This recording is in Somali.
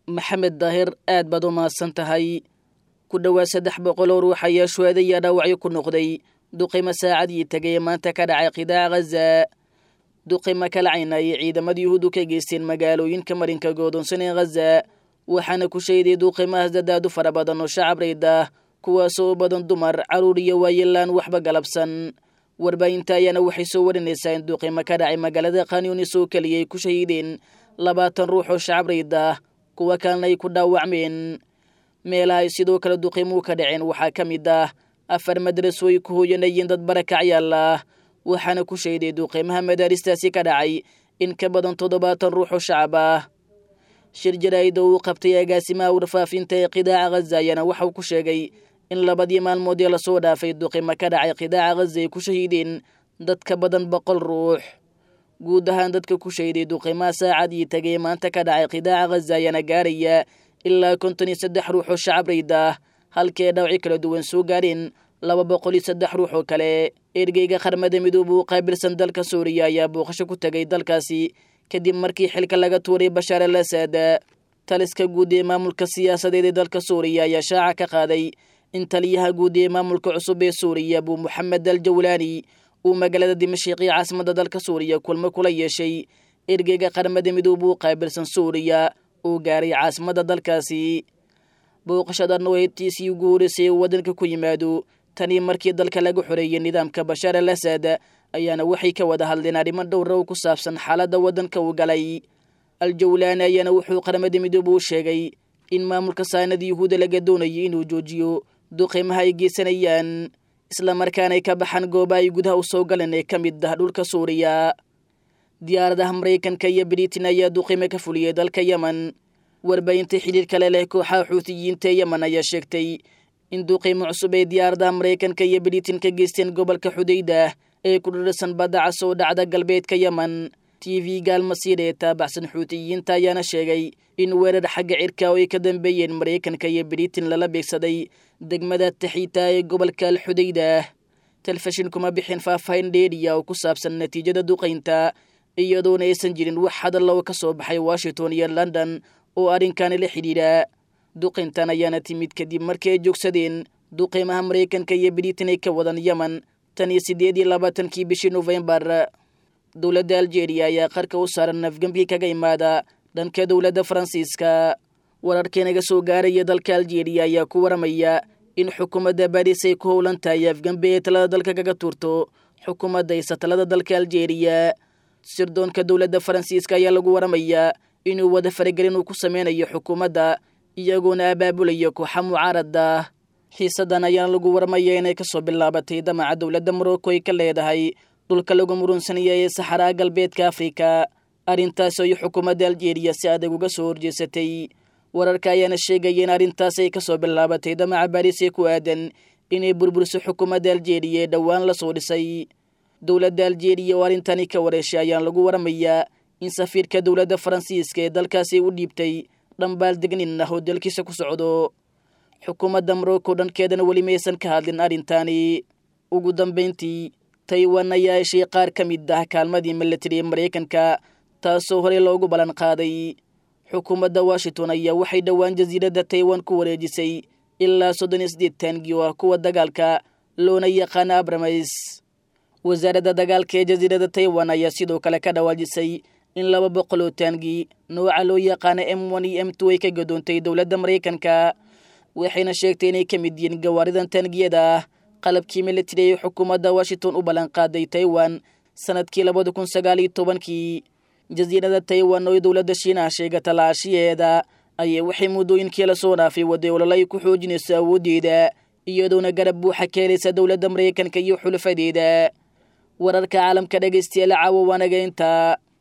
maxamed daahir aad baad u mahadsan tahay ku dhowaad saddex boqol oo ruux ayaa shuhada iyo dhaawacyo ku noqday duqimo saacadii tegay maanta ka dhacay qidaaca ghaza duqimo kalacayna ayay ciidamada yuhuudu ka geysteen magaalooyinka marinka goodoonsan ee ghaza waxaana ku shayday duuqimahaas dadaadu fara badan oo shacab rayd ah kuwaasoo u badan dumar carruur iyo waayelaan waxba galabsan warbaahinta ayaana waxay soo warinaysaa in duuqimo ka dhacay magaalada khanyunis oo keliya ay ku shahiideen labaatan ruux oo shacab rayd ah kuwa kalena ay ku dhaawacmeen meelaha ay sidoo kale duqimuhu ka dhaceen waxaa ka mid ah afar madraso ay ku hooyanayeen dad barakacyaal ah waxaana ku shayday duqiimaha madaaristaasi ka dhacay in ka badan toddobaatan ruux oo shacab ah shir jaraa'ida uu qabtay agaasimaha warfaafinta ee qidaaca ghaza ayaana waxauu ku sheegay in labadii maalmood ee lasoo dhaafay duqimo ka dhacay qidaaca ghaza ay ku shahiideen dad ka badan boqol ruux guud ahaan dadka ku shayday duqimaha saacadii tegay maanta ka dhacay qidaaca ghaza ayaana gaaraya ilaa konton iyo saddex ruux oo shacab rayd ah halkii ay dhawci kala duwan soo gaareen laba boqol iyo saddex ruux oo kale ergeyga qarmada midooba u qaabilsan dalka suuriya ayaa booqasho ku tegay dalkaasi kadib markii xilka laga tuuray bashaar al asad taliska guud ee maamulka siyaasadeed ee dalka suuriya ayaa shaaca ka qaaday in taliyaha guud ee maamulka cusub ee suuriya abu moxamed al jawlaani uu magaalada dimashiqii caasimadda dalka suuriya kulmo kula yeeshay ergeyga qarmada midooba u qaabilsan suuriya uu gaaray caasimadda dalkaasi booqashadan oo heybtiisii ugu horeysay uu waddanka ku yimaado tanii markii dalka laga xoreeyey nidaamka bashaar al asad ayaana waxay ka wada hadleen arrimo dhowra oo ku saabsan xaaladda waddanka uu galay al-jawlaani ayaana wuxuu qaramada midoobe u sheegay in maamulka saanada yuhuuda laga doonayay inuu joojiyo duqiimaha ay geysanayaan islamarkaana ay ka baxaan gooba ay gudaha u soo galeen ee ka mid ah dhulka suuriya diyaaradaha maraykanka iyo britain ayaa duqiimo ka fuliyey dalka yemen warbaahinta xidhiir kale leh kooxaha xuutiyiinta ee yemen ayaa sheegtay in duqiimo cusub ay diyaaradaha maraykanka iyo britain ka geysteen gobolka xudayda ee ku dhirsan badda cas oo dhacda galbeedka yemen t v gaalmasiir ee taabacsan xuutiyiinta ayaana sheegay in weerar xagga cirka oo ay ka dambeeyeen maraykanka iyo britain lala beegsaday degmada taxiita ee gobolka al xudayda telefishin kuma bixin faahfaahin dheeriya oo ku saabsan natiijada duqaynta iyadoona aysan jirin wax hadalla oo ka soo baxay washington iyo london oo arrinkaani la xidhiidha duqayntan ayaana timid kadib markii ay joogsadeen duqiimaha maraykanka iyo britain ay ka wadan yemen tan iyo siddeed iyo labaatankii bishii nofembar dowladda aljeeriya ayaa qarka u saaran afgembi kaga imaada dhanka dowladda faransiiska wararkii naga soo gaaraya dalka aljeeriya ayaa ku waramaya in xukuumadda baris ay ku howlan tahay afgembi ee talada dalka kaga tuurto xukuumadda isa talada dalka aljeeriya sirdoonka dowladda faransiiska ayaa lagu waramayaa inuu wada faragelin uu ku sameynayo xukuumadda iyagoona abaabulaya kooxa mucaarada xiisadan ayaana lagu warmaya inay kasoo bilaabatay damaca dowladda morocco ay ka leedahay dhulka lagu murunsanaya ee saxaraa galbeedka afrika arrintaas ay xukuumadda aljeeriya si adag uga soo horjeesatay wararka ayaana sheegaya in arrintaas ay kasoo bilaabatay damaca baris ee ku aadan inay burburiso xukuumadda aljeeriya ee dhowaan lasoo dhisay dowladda aljeeriya oo arrintani ka wareeshay ayaan lagu waramayaa in safiirka dowladda faransiiska ee dalkaasi u dhiibtay dhambaal degnin ah oo dalkiisa ku socdo xukuumadda morocco dhankeedana weli maysan ka hadlin arrintaani ugu dambayntii taiwan ayaa heshay qaar ka mid ah kaalmadii milatari ee maraykanka taasoo horey loogu ballan qaaday xukuumadda washington ayaa waxay dhowaan jasiiradda taiwan ku wareejisay ilaa soddon iyo siddeed taangi oo ah kuwa dagaalka loona yaqaana abramays wasaaradda dagaalka ee jasiiradda taiwan ayaa sidoo kale ka dhawaajisay in laba boqol oo taangi nooca loo yaqaana m one iyo m two ay ka gadoontay dowladda maraykanka waxayna sheegtay inay ka mid yihiin gawaaridan taangiyada ah qalabkii militari ee xukuumadda washington u ballanqaaday taiwan sanadkii labada kun sagaal iyo tobankii jasiirada taiwan oo dowladda shiinaha sheegata laashiyeeda ayaa waxay muddooyinkii lasoo dhaafay waday ololo ay ku xoojinayso awooddeeda iyadoona garab buuxa ka helaysa dowladda maraykanka iyo xulafadeeda wararka caalamka dhegaystayaal caawa waanaga intaa